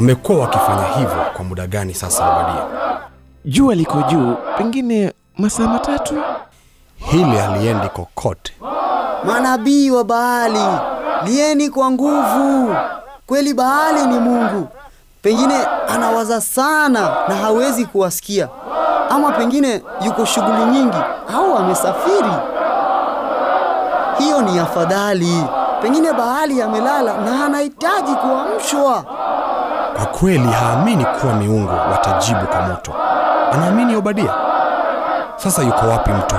Wamekuwa wakifanya hivyo kwa muda gani sasa, Obadia? Jua liko juu, pengine masaa matatu. Hili haliendi kokote. Manabii wa Baali, lieni kwa nguvu. Kweli Baali ni Mungu, pengine anawaza sana na hawezi kuwasikia, ama pengine yuko shughuli nyingi au amesafiri. Hiyo ni afadhali. Pengine Baali amelala na anahitaji kuamshwa. Kwa kweli haamini kuwa miungu watajibu kwa moto. Anaamini Obadia. Sasa yuko wapi mtu